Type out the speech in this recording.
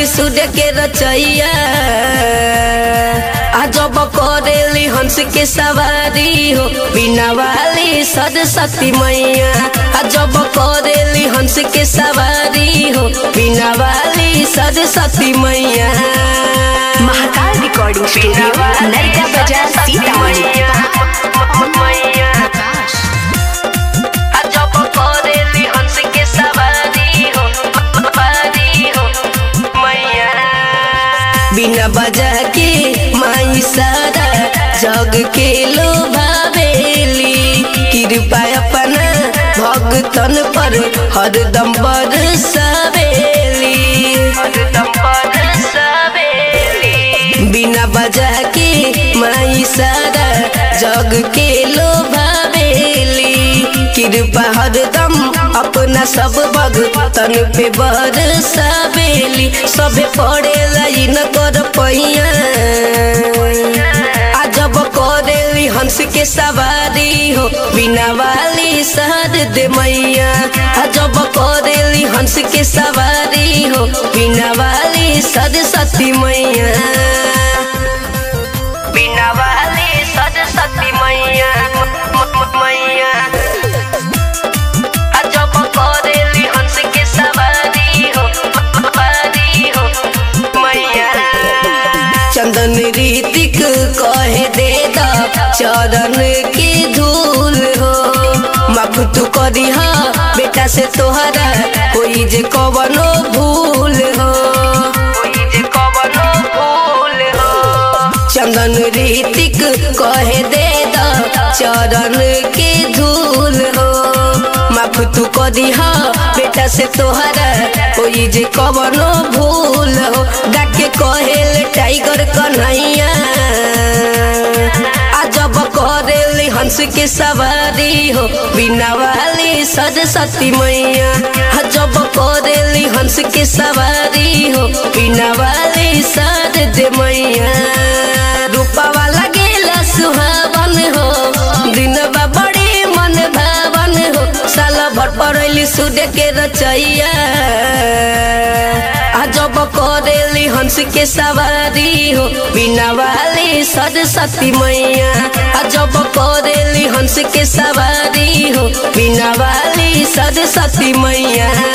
सूर्य के रचैया अजब करेली हंस के सवारी हो बिना वाली सरस्वती मैया अजब करेली हंस के सवारी हो बिना वाली सरस्वती मैया महाकाल रिकॉर्डिंग स्टूडियो नरका बाजार सीतामढ़ी मैया अजब करेली हंस के सवारी हो सवारी हो मैया बिना बजा के माई सारा जग के लोभावेली कृपा अपना भगतन पर हरदम बरसावेली हरदम बरसावेली बिना बजा के माई सारा जग के लोभावेली कृपा हरदम अपना सब भगतन पे बरसावेली सबे पड़े लाइन कर पैया अजब करेली हंस के सवारी हो बिना वाली शहर दे मैया अजब करेली हंस के सवारी हो बिना वाली सरस्वती मैया बिना वाली सरस्वती मैया मैया अजब करेली हंस के सवारी हो सवारी हो मैया चंदन रीतिक कहे दे दा चरण की धूल हो माफ तू करी हा बेटा से तोहरा कोई जे कवनो भूल हो कोई जे कवनो भूल हो चंदन रीतिक कहे दे दा चरण के धूल हो माफ तू करी हा बेटा से तोहरा कोई जे कवनो भूल हो गाके कहेल टाइगर कन्हैया अजब करेली हंस के सवारी हो बिना वाली सरस्वती मैया अजब करेली हंस के सवारी हो बिना वाली सरद मैया रूपवा लगेला सुहावन हो दिनवा बड़ी मन भावन हो साल भर पड़ैली सूर्य के रचैया अजब करेली हंस के सवारी हो बिना वाली सरस्वती मैया अजब करेली हंस के सवारी हो बिना वाली सरस्वती मैया